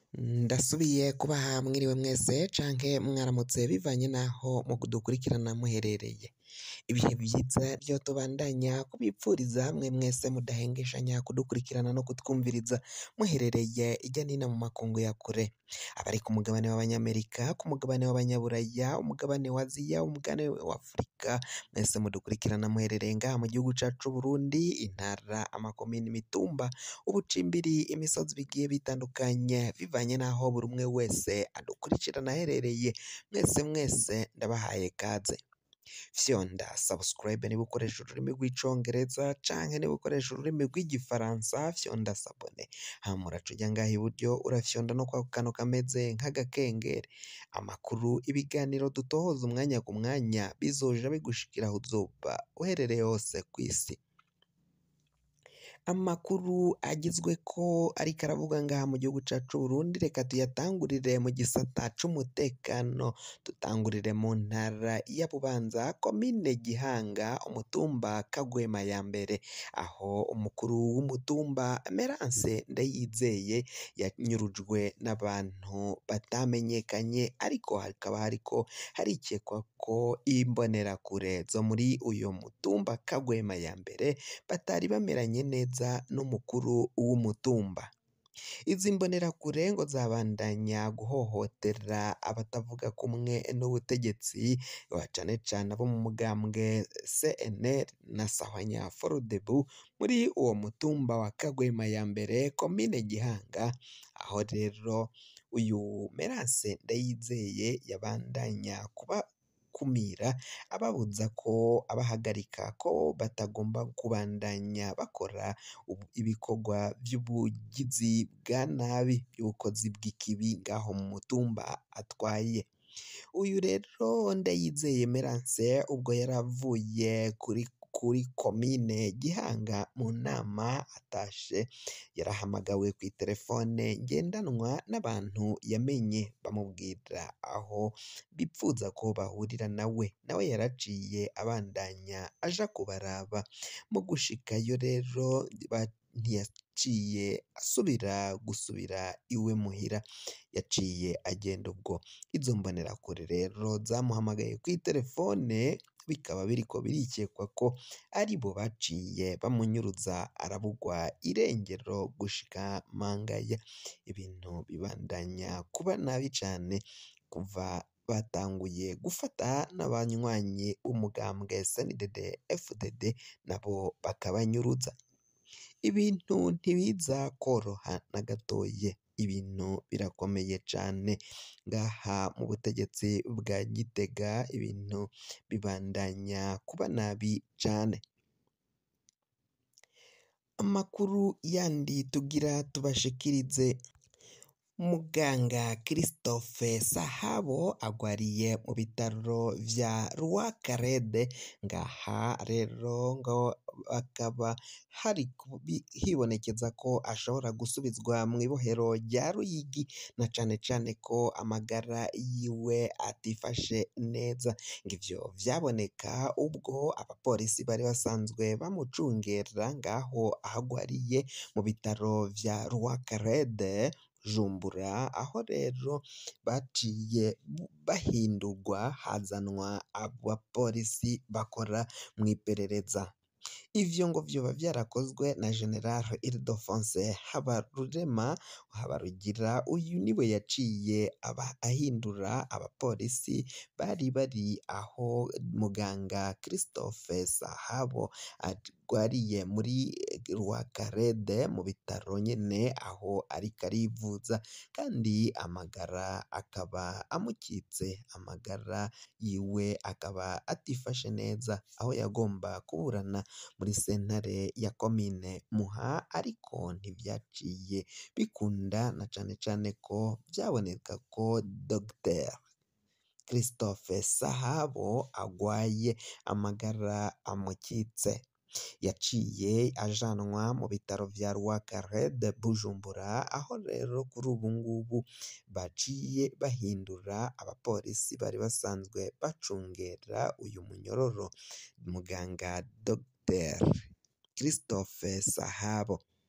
Ndasubiye kubaha mwiriwe mwese canke mwaramutse bivanye n'aho mudukurikirana muherereye. Ibihe vyiza vyo tubandanya kubipfuriza hamwe mwese mudahengeshanya kudukurikirana no kutwumviriza muherereye irya nino mu makungu ya kure. Abari ku mugabane w'Abanyamerika, ku mugabane w'Abanyaburaya, umugabane wa Aziya, umugabane wa Afurika, mwese mudukurikirana muherereye ngaha mu gihugu cacu c'Uburundi, intara, amakomine, imitumba, ubucimbiri, imisozi bigiye bitandukanye bivanye n'aho buri umwe wese adukurikirana aherereye. Mwese mwese ndabahaye kaze. Fyonda subscribe niba ukoresha ururimi rw'icongereza canke niba ukoresha ururimi rw'igifaransa fyonda sabone. Hama uraca uja ngaha iburyo urafyonda no kwako kantu kameze nk'agakengeri. Amakuru, ibiganiro dutohoza umwanya ku mwanya bizoja bigushikira aho uzoba uherereye hose kw'isi. Amakuru agezweko ariko aravugwa ngaha mu gihugu cacu c'Uburundi reka tuyatangurire mu gisata c'umutekano, dutangurire mu ntara ya Bubanza, komine Gihanga, umutumba Kagwema ya mbere, aho umukuru w'umutumba Emerance Ndayizeye yanyurujwe n'abantu batamenyekanye ariko hakaba hariko harikekwa ko imbonerakure zo muri uyo mutumba Kagwema ya mbere batari bameranye neza n'umukuru w'umutumba. Izi mbonerakure ngo zabandanya guhohotera abatavuga kumwe n'ubutegetsi cane cane abo mu mugambwe CNL na Sahwanya Frodebu muri uwo mutumba wa Kagwema ya mbere komine Gihanga, aho rero uyu Merance Ndayizeye yabandanya kubakumira ababuza ko abahagarika ko batagomba kubandanya bakora ibikorwa vy'ubugizi bwa nabi, vy'ubukozi bw'ikibi ngaho mu mutumba atwaye. Uyu rero Ndayizeye Merance ubwo yari avuye kuri kuri komine Gihanga mu nama atashe, yarahamagawe kw'iterefone ngendanwa n'abantu yamenye bamubwira aho bipfuza ko bahurira nawe, nawe yaraciye abandanya aja kubaraba. Mu gushikayo rero ntiyaciye asubira gusubira iwe muhira, yaciye agenda ubwo. Izo mbonerakure rero zamuhamagaye kw'iterefone bikaba biriko birikekwa ko aribo baciye bamunyuruza arabugwa irengero gushika mangaya. Ibintu bibandanya kuba nabi cane kuva batanguye gufata n'abanywanyi b'umugambwe CNDD FDD nabo bakabanyuruza. Ibintu ntibiza kworoha na gatoyi, ibintu birakomeye cane ngaha mu butegetsi bwa Gitega, ibintu bibandanya kuba nabi cane. Amakuru yandi tugira tubashikirize, muganga Christophe Sahabo agwariye mu bitaro vya Rwakarede, ngaha rero ngo hakaba hari hibonekeza ko ashobora gusubizwa mw'ibohero rya Ruyigi, na cane cane ko amagara yiwe atifashe neza. Ng'ivyo vyaboneka ubwo abapolisi bari basanzwe bamucungera ngaho aho agwariye mu bitaro vya Rwakarede, Bujumbura, aho rero baciye bahindurwa hazanwa abapolisi bakora mw'iperereza. Ivyo ngo vyoba vyarakozwe na General Ildefonse Habarurema Habarugira, uyu niwe yaciye aba ahindura abapolisi bari bari aho muganga Christophe Sahabo agwariye muri Rwakarede mu bitaro nyene aho ariko arivuza, kandi amagara akaba amukitse, amagara yiwe akaba atifashe neza, aho yagomba kuburana muri sentare ya komine Muha ariko ntivyaciye bikunda, na cane cane ko vyaboneka ko Dr Christophe Sahabo agwaye amagara amukitse. Yaciye ajanwa mu bitaro vya Rwakarede Bujumbura, aho rero kuri ubu ngubu baciye bahindura abapolisi bari basanzwe bacungera uyu munyororo. Muganga Dr Christophe Sahabo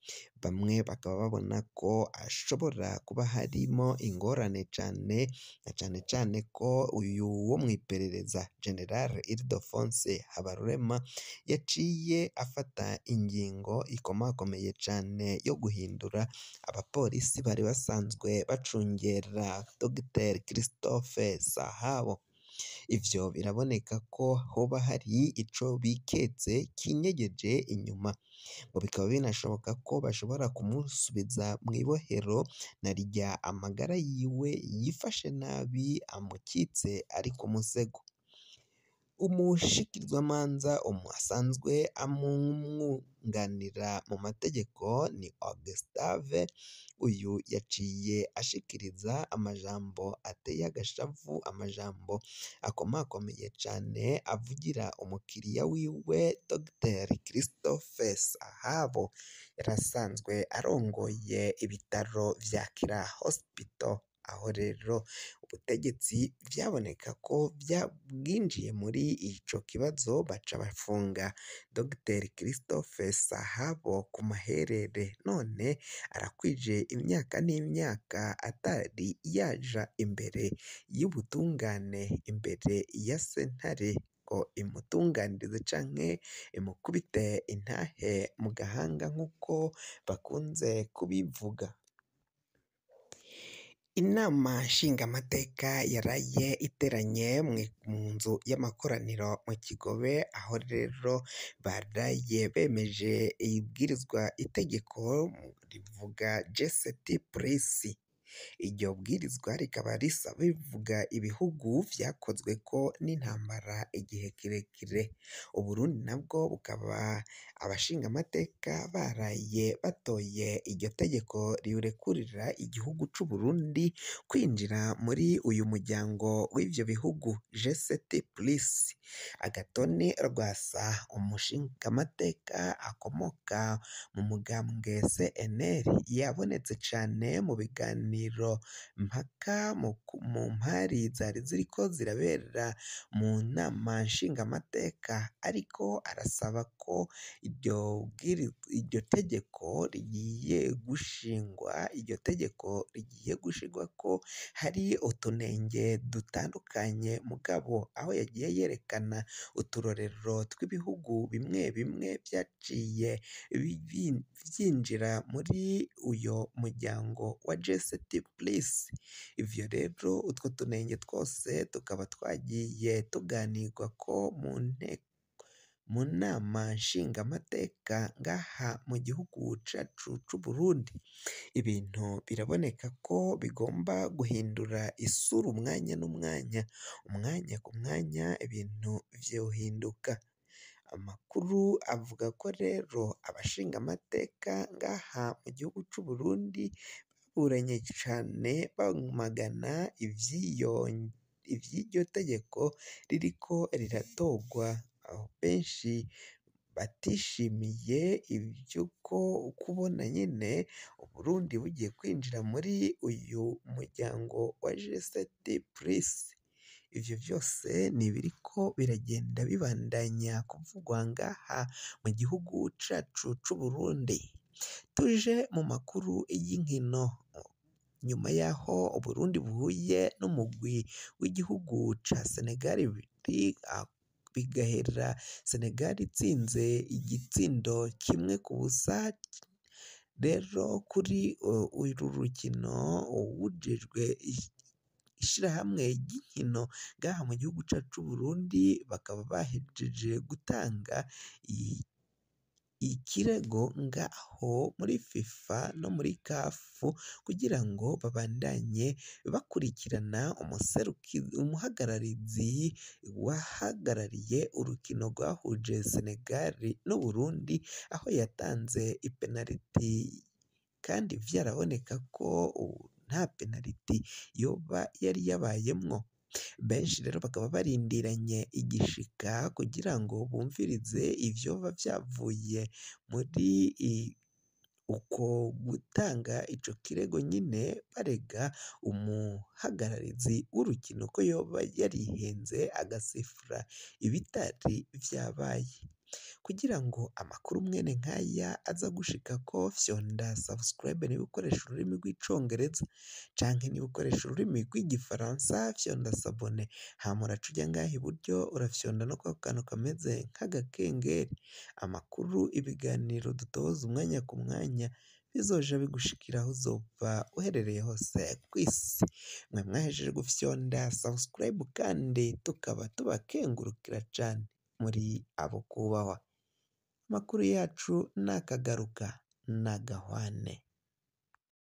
bamwe bakaba babona ko hashobora kuba harimo ingorane cane na cane cane ko uyu wo mw'iperereza General Ildefonse Habarurema yaciye afata ingingo ikomakomeye cane yo guhindura abapolisi bari basanzwe bacungera Dr Christophe Sahabo ivyo biraboneka ko hoba hari ico biketse kinyegeje inyuma ngo bikaba binashoboka ko bashobora kumusubiza mw'ibohero narirya amagara yiwe yifashe nabi amukitse ari ku musego umushikirizwamanza asanzwe amwunganira mu mategeko ni Augustave uyu yaciye ashikiriza amajambo ateye agashavu amajambo akomakomeye cane avugira umukiriya wiwe Dr Christophe Sahabo yari asanzwe arongoye ibitaro vya Kira Hospital aho rero ubutegetsi vyaboneka ko bwinjiye muri ico kibazo baca bafunga Dr Christophe Sahabo ku maherere none arakwije imyaka n'imyaka atari yaja imbere y'ubutungane imbere ya sentare ngo imutunganirize canke imukubite intahe mu gahanga nk'uko bakunze kubivuga inama nshingamateka yaraye iteranye mu nzu y'amakoraniro mu Kigobe aho rero baraye bemeje ibwirizwa itegeko rivuga jeseti purisi iryo bwirizwa rikaba risaba bivuga ibihugu vyakozweko n'intambara igihe kirekire Uburundi nabwo bukaba abashingamateka baraye batoye iryo tegeko rirekurira igihugu c'Uburundi kwinjira muri uyu muryango w'ivyo bihugu jeseti purisi Agatoni Rwasa umushingamateka akomoka mu mugambwe CNL yabonetse cane mu biganiro mpaka mu mpari zari ziriko zirabera mu nama nshingamateka ariko arasaba ko iryo tegeko rigiye gushingwa iryo tegeko rigiye gushirwako hari utunenge dutandukanye mugabo aho yagiye yerekana uturorero tw'ibihugu bimwe bimwe vyaciye vyinjira muri uyo muryango wa jeseti purisi ivyo rero utwo tunenge twose tukaba twagiye tuganirwako mu nteko mu nama nshingamateka ngaha mu gihugu cacu c'Uburundi ibintu biraboneka ko bigomba guhindura isura umwanya n'umwanya umwanya ku mwanya ibintu vyohinduka amakuru avuga ko rero abashingamateka ngaha mu gihugu c'Uburundi baburanye cane bamagana ivy'iryo tegeko ririko riratorwa aho benshi batishimiye ivy'uko kubona nyene Uburundi bugiye kwinjira muri uyu muryango wa jeseti purisi ivyo vyose n'ibiriko biragenda bibandanya kuvugwa ngaha mu gihugu cacu c'Uburundi tuje mu makuru y'inkino nyuma yaho Uburundi buhuye n'umugwi w'igihugu ca Senegal bigahera Senegal itsinze igitsindo kimwe ku busa rero kuri uru rukino uwujejwe ishirahamwe ry'inkino ngaha mu gihugu cacu c'Uburundi bakaba bahejeje gutanga ikirego ngaho muri FIFA no muri CAF kugira ngo babandanye bakurikirana umuhagararizi wahagarariye urukino rwahuje Senegal n'Uburundi aho yatanze ipenaliti kandi vyaraboneka ko nta penaliti yoba yari yabayemwo benshi rero bakaba barindiranye igishika kugira ngo bumvirize ivyoba vyavuye muri uko gutanga ico kirego nyine barega umuhagararizi w'urukino ko yoba yarihenze agasifura ibitari vyabaye kugira ngo amakuru mwene nk'aya aza gushikako fyonda subscribe niba ukoresha ururimi rw'icongereza canke niba ukoresha ururimi rw'igifaransa fyonda sabone hama uraca uja ngaha iburyo urafyonda no kwa kantu kameze nk'agakengeri amakuru ibiganiro dutoza umwanya ku mwanya bizoja bigushikira aho uzova uherereye hose kw'isi mwe mwahejeje gufyonda subscribe kandi tukaba tubakengurukira cane muri abo kubahwa amakuru yacu nakagaruka nagahwane